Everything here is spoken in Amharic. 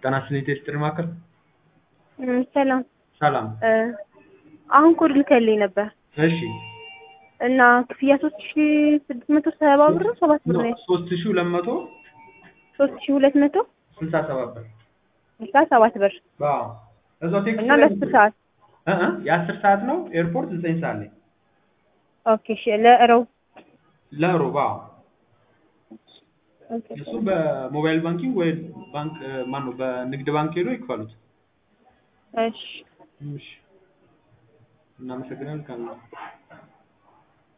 ጤና ይስጥልኝ ቴስትሪ ማዕከል እም፣ ሰላም ሰላም። እ አሁን ኮድ ልከልኝ ነበር እሺ እና ክፍያ ሶስት ሺ ስድስት መቶ ሰባ ብር ነው ሰባት ብር ነው ሶስት ሺህ ሁለት መቶ ሶስት ሺ ሁለት መቶ ስልሳ ሰባት ብር ስልሳ ሰባት ብር አዎ እዛው ቴክስት እና ለአስር ሰዓት እ እ የአስር ሰዓት ነው ኤርፖርት ዘጠኝ ሰዓት ላይ ኦኬ እሺ ለእረው ለሮብ አዎ እሱ በሞባይል ባንኪንግ ወይ ባንክ ማን ነው በንግድ ባንክ ሄዶ ይክፈሉት እሺ እሺ እናመሰግናለን ካለ